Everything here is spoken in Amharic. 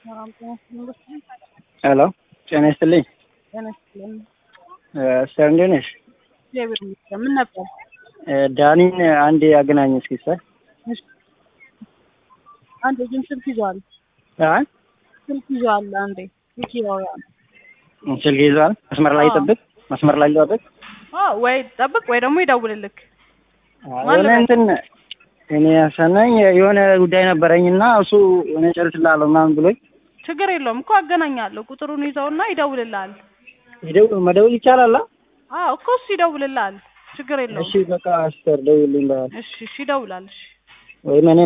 ሄሎ ጤና ይስጥልኝ። ጤና ይስጥልኝ። ሰር እንዴት ነሽ? እግዚአብሔር ይመስገን። ምን ነበር? ዳኒን አንድ ያገናኝ እስኪ ሰር። እሺ። አንዴ ግን ስልክ ይዟል። አይ ስልክ ይዟል። አንዴ ስልክ ይዟል። ስልክ ይዟል። መስመር ላይ አዎ። ይጠብቅ፣ መስመር ላይ ይጠብቅ። አዎ፣ ወይ ጠብቅ ወይ ደግሞ ይደውልልክ። የሆነ እንትን እኔ ያሰናኝ የሆነ ጉዳይ ነበረኝና እሱ የሆነ ጨርስላለሁ ምናምን ብሎኝ ችግር የለውም እኮ አገናኛለሁ። ቁጥሩን ይዘውና ይደውልልሃል። ይደውል መደውል ይቻላል? አዎ እኮ እሱ ይደውልልሃል። ችግር የለውም። እሺ በቃ አስተር ደውልልኝ። እሺ፣ እሺ ይደውላል። እሺ ወይም እኔ